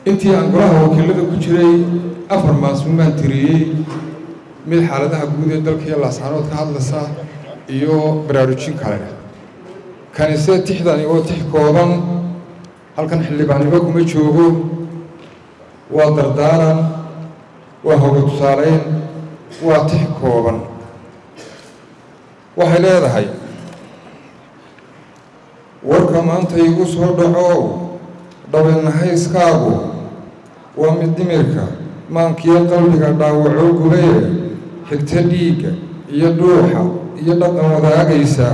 intii aan golaha wakiilada ku jiray afar maasmin baan tiriyey mid xaaladaha guud ee dalka iyo laascaanood ka hadlaysa iyo baraarujin kale kanise tixdani oo tix kooban halkan xildhibaannimo kuma joogo waa dardaaran waa hoga tusaaleyn waa tix kooban waxay leedahay warka maanta igu soo dhaco dhabeennahayskaagu waa mid dhimirka maankiyo qalbiga dhaawaco gubee xigto dhiigga iyo dhuuxa iyo dhaqan wadaagaysa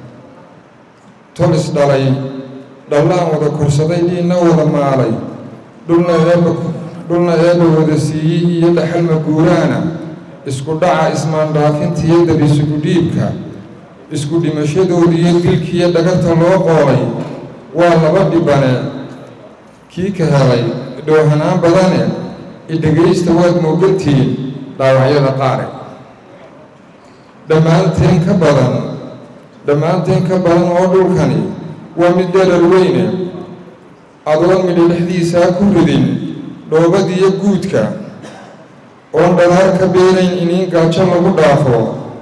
tolis dhalay dhallaan wada korsaday dhiinna wada maalay dhulna eeba dhulna eeba wada siiyey iyo dhaxalma guuraana isku dhaca ismaandhaafintiiyo dabisugu dhiibka isku dhimashadoodiiyo dilkiiyo dhagarta loo qoolay waa laba dhibane kii ka helay dhoohanaan badane idhegaysta waad moogantihiin dhaawacyada qaare dhammaanteen ka badan dhammaanteen ka badan oo dhulkani waa mid dherar weyne adoon midho dhexdiisaa ku ridin dhoobadiyo guudka oon dhalaar ka beerayn iniin gaajo lagu dhaafo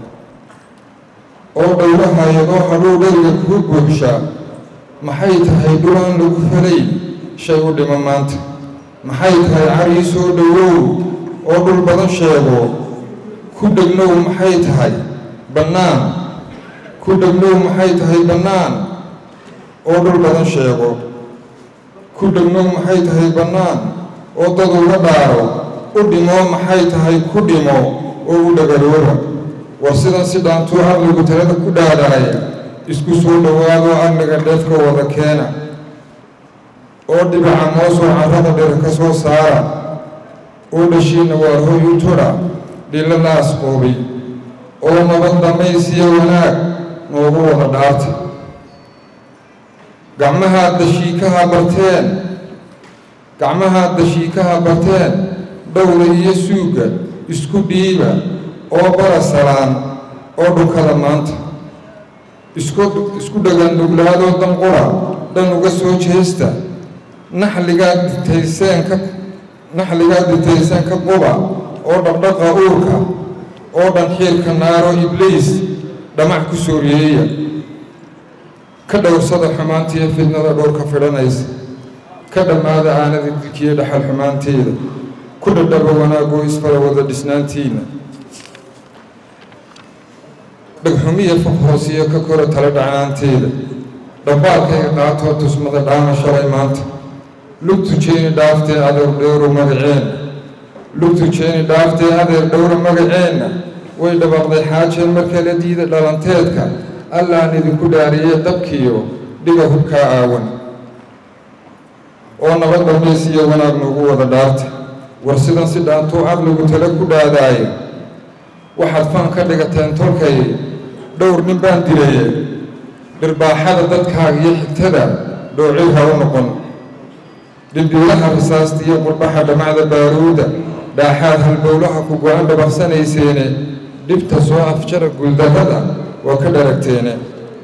oo dhowrahayadoo hadhuu dheriga kuu buuxsha maxay tahay dhulaan lagu helay shay u dhimo maanta maxay tahay carii soo dhowow oo dhul badan sheego ku dhegnow maxay tahay bannaan ku dhegnow maxay tahay bannaan oo dhul badan sheego ku dhegnow maxay tahay bannaan oo dad uga dhaaro u dhimo maxay tahay ku dhimo oo u dhagarooba war sidan si dhaantuu aqligu talada ku dhaadhaay isku soo dhowaadoo aqliga dheefka wada keena oo dhibaca moosoo carrada dhir ka soo saara oo dhashiinna waa hoy u tudha dhilla la asqoobay oo nabad dhammaysiya wanaag noogu wada dhaarta gacmahaad dashiikaha barteen gacmahaad dashiikaha barteen dhowra iyo suugga isku dhiiba oo bara salaan oo dhukada maanta isku isku dhagan dhuglaadoo danqura dhan uga soo jeesta naxligaad ditayseen ka naxligaad ditayseen ka quba oo dhaqdhaqa uurka oo dhan xiirka naaro ibliis dhamac ku sooriyeeya ka dhowrsada xumaantiiyo fidnada dhowrka fidhanaysa ka dhammaada aanada dilkiyo dhaxal xumaanteeda ku dhadhaba wanaagoo isfara wada dhisnaantiina dhagxumiya fog hoosiyo ka kora tala dhacnaanteeda dhambaalkayga qaatoo tusmada dhaama shalay maanta lugtu jeeni dhaaftee adeer dhowro magaceenna lugtu jeeni dhaaftee adeer dhowro magaceenna way dhabaaqday xaajeen markay la diida dhalanteedka allaan idinku dhaariyey dabkiyo dhiga hubkaa aawan oo nabad dhammaysiyo wanaag noogu wada dhaarta war sidan si dhaantuu aqligu tale ku dhaadaaye waxaad faan ka dhigateen tolkay dhowr nin baan dilaye dhirbaaxada dadkaaga iyo xigtada dhoocil ha u noqon dhimbiilaha risaasta iyo qurbaxa dhamacda baaruuda dhaaxaad halbowlaha ku go-an dhabarsanayseene dhibta soo afjara guuldarrada waa ka dharagteene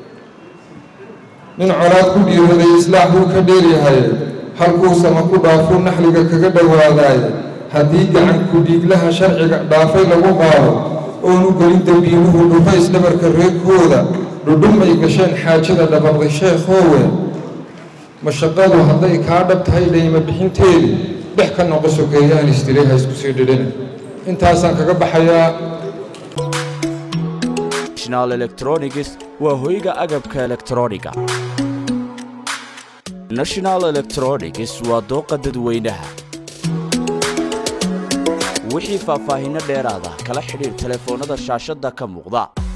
nin colaad ku dhiiraday islaax wuu ka dheeryahay halkuu sama ku dhaafuu naxliga kaga dhowaadaaye haddii gacanku dhiiglaha sharciga dhaafay lagu qaado oonu gelin dembiiluhu dhufays dhabarka reerkooda dhudhumay gasheen xaajada dhabaqday sheekhoowe mashaqadu hadday kaa dhab tahay dhayma bixinteedu dhex ka noqo sokeeyaan istiri ha isku sii dhidhina intaasaan kaga baxayaa national electronics waa hoyga agabka elektrooniga national electronics waa dooqa dadweynaha wixii faahfaahinno dheeraada kala xidhiir telefoonnada shaashadda ka muuqda